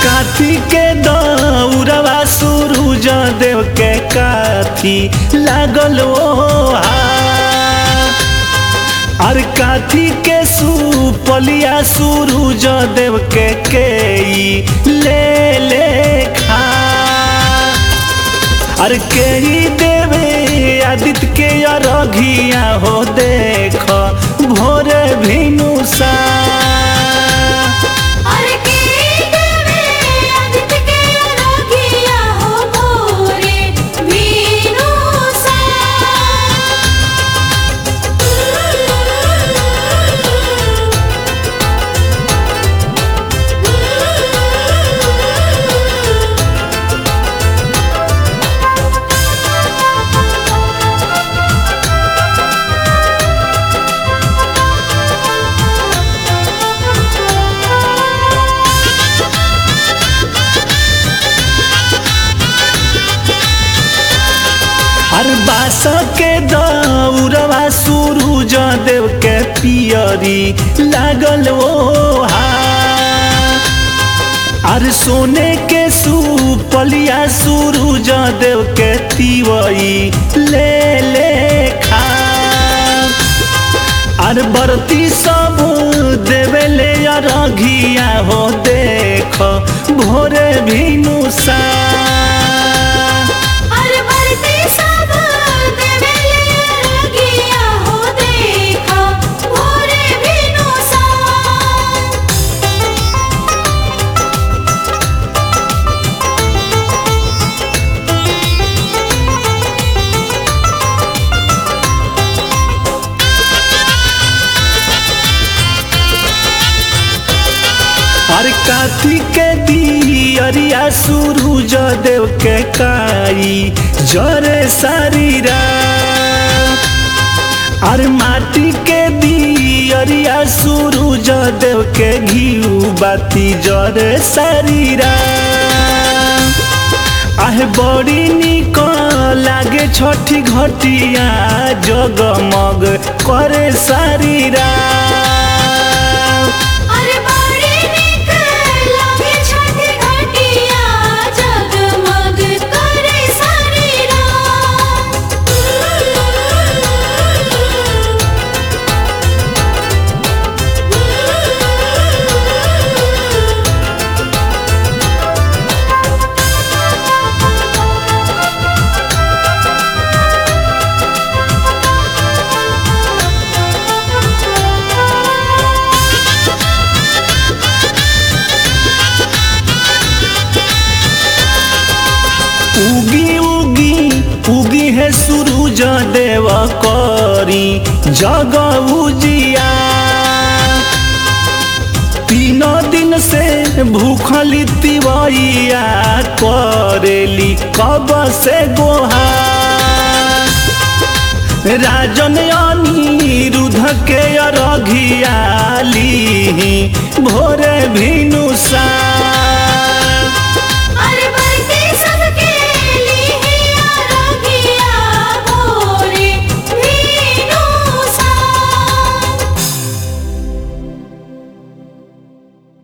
काथी के दौरवा सूरज देव के काथी लागल ओ अर काथी के सुपलिया सूरज देव के केई ले ले खा अर केई देवे आदित्य के अरघिया हो देख भोर भिनुसा अरे के देवे आदित्य के अरघिया हो भोरे वीनुसा हर बास के दौरवा सूरज देव के पियरी लागल ओ अर सोने के सुपलिया सूरज देव के तिवई ले ले खा अर बरती सब देवेले अरघिया हो देख भोरे भिनुसा अरे बरते सब देवेले अरघिया हो देखा भोरे वीनुसा हर काथी के दियरिया सूरज देव के काई जरे शरीरा अर माटी के दियरिया सूरज देव के घिउ बाती जरे शरीरा आहे बड़ी निक लागे छठी घटिया जगमग करे शरीरा अरे बड़ी निक लागे छठी घटिया जगमग करे शरीरा उगी उगी उगी है सूरज देव करी जग उजिया तीन दिन से भूखली तिवैया करेली कब से गोहा राजन अनिरुद्ध के अरघिया ली भोरे भिनुसा